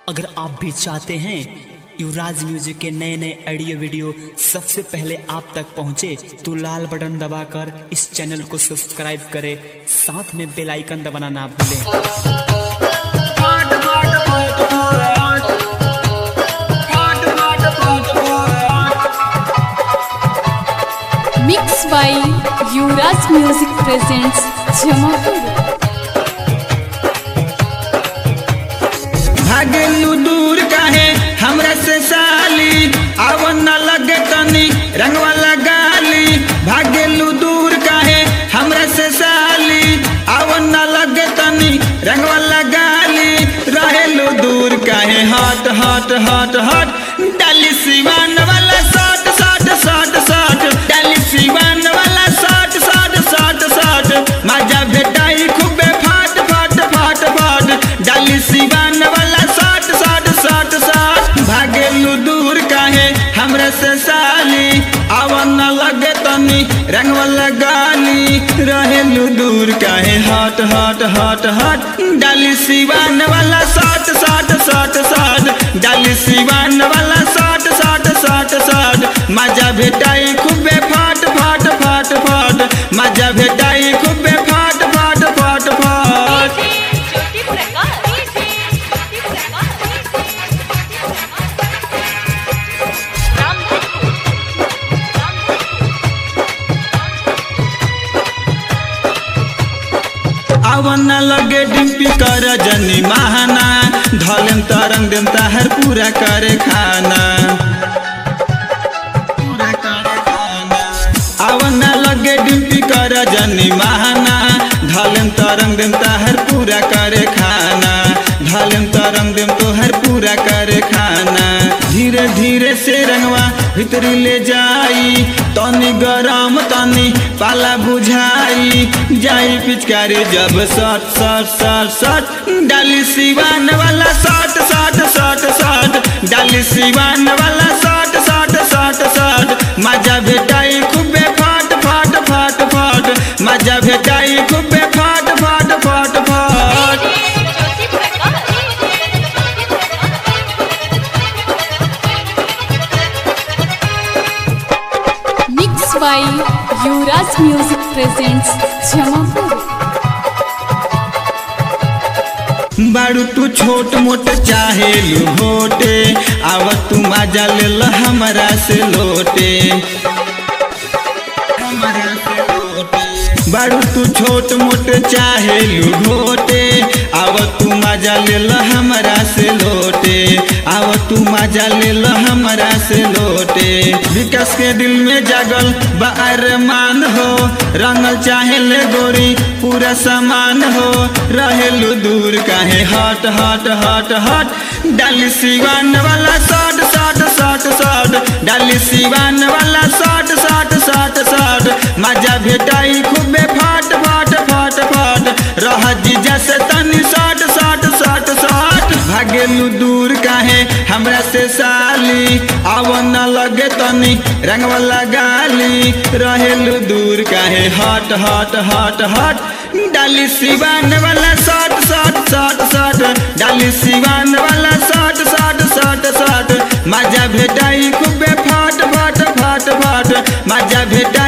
अगर आप भी चाहते हैं युवराज म्यूजिक के नए नए ऑडियो वीडियो सबसे पहले आप तक पहुंचे तो लाल बटन दबाकर इस चैनल को सब्सक्राइब करें साथ में बेल आइकन दबाना ना भूलें mix by Yuvraj music presents Jamapur भागेलू दूर काहे हमरा से साली आवन न लगे तनी रंगवा लगाली भागेलू दूर काहे हमरा से साली आवन न लगे तनी रंगवा लगाली रहेलू दूर काहे हट हट हट हट डाली सिवान वाला साट साट साट साट डाली सिवान वाला साट साट साट साट मजा भेटाई खूबे फाट फाट फाट फाट डाली सिवान वाला साट साट साट साट भागेलू दूर काहे हमरा से साली आवन न लगे तनी रंग वाला गाली रहेलू दूर काहे हट हट हट हट डाली सिवान वाला साट साट साट साट डाली सिवान वाला साट साट साट साट मजा भेटाई खूबे फाट फाट फाट फाट मजा भेटाई खूबे फाट फाट फाट फाट ज्योति प्रकाश ज्योति प्रकाश रामधनपुर आवन लगे डिम्पी कर जनी महाना धलेम तरंग देम ताहर पूरा करे खाना आवन लगे डिम्पी कर जनी महाना धलेम तरंग देम ताहर पूरा करे खाना धलेम तरंग देम तोहर पूरा करे खाना धीरे धीरे से रंगवा भीतरी ले जाई तनी गरम तनी पाला बुझाई जाई पिचकारी जब सट सट सट सट डाली सिवान वाला सट सट सट सट डाली सिवान वाला सट सट सट सट मजा भेटाई खूबे फाट फाट फाट फाट मजा भेटाई खूबे फाट फाट फाट फाट Jyoti Prakash mix by Yuvraj music presents Jamapur बारू तू छोट मोट चाहे लुहोटे आव तू मजा ले ल हमरा से लोटे बारू तू छोट मोट चाहे लुहोटे आव तू मजा ले ल हमरा से लोटे आव तू मजा ले ल हमरा से लोटे विकास के दिल में जागल बार मान हो रंगल चाहे ले गोरी पूरा सामान हो रहेलू दूर काहे हट हट हट हट डाली सिवान वाला साट साट साट साट डाली सिवान वाला साट साट साट साट मजा भेटाई खूबे फाट फाट फाट फाट रह जीजा से तनी साट साट साट साट भागेलू दूर काहे हमरा से साली आव न लगे तनी रंग वाला गाली रहेलू दूर काहे हट हट हट हट डाली सिवान वाला साट साट साट साट डाली सिवान वाला साट साट साट साट मजा भेटाई खूबे फाट फाट फाट फाट मजा भेटाई